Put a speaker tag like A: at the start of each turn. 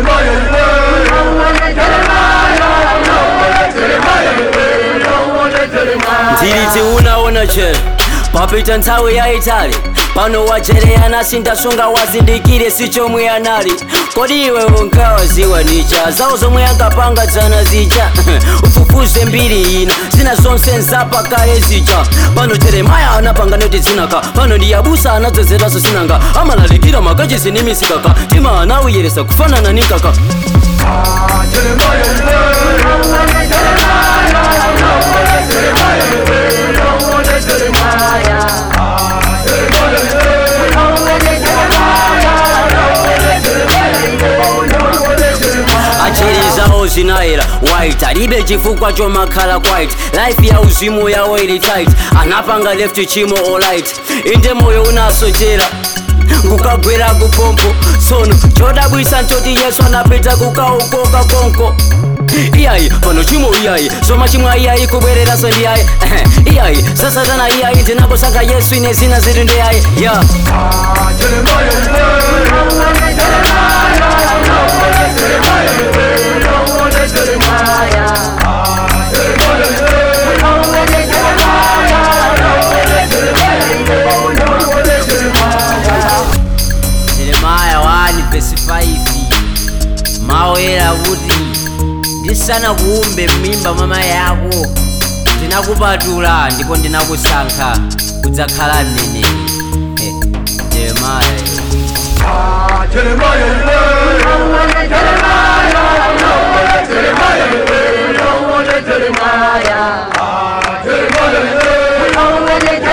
A: ndiliti unaona chero papita nthawi yayitali pano wajereyana sindasunga wazindikire si chomwe anali kodi iwe unkawaziwa ndicha zawo zomwe ankapanga dzana zija ufufuze mbiri ina zina zonse nzapakale zija pano jeremaya anapanga noti zinaka pano ndi yabusa anadzozeraso sinanga amalalikira makachisi ni misikaka tima anawiyeresa kufanana ni kaka acheri zawo zinayera white alibe chifukwa chomakhala white life ya uzimu yawo ili tight anapanga left chimo alright inde moyo unasochera kukagwera kupompo sono chodabwisa ntoti yesu anapita kukaukoka konko iyayi pano chimo iyayi soma chimwa iyayi kubwereraso ndiyayi iyayi sasatana iyayi ndinakusaka yesu ine zina ziti ndiyayi ya jeremaya 1 vesi 5 maoyera kuti ndisana kuumbe m'mimba mwa mayi yako ndinakupatula ndipo ndinakusankha kudzakhala mneneri Eh, jeremaya
B: Jeremiah.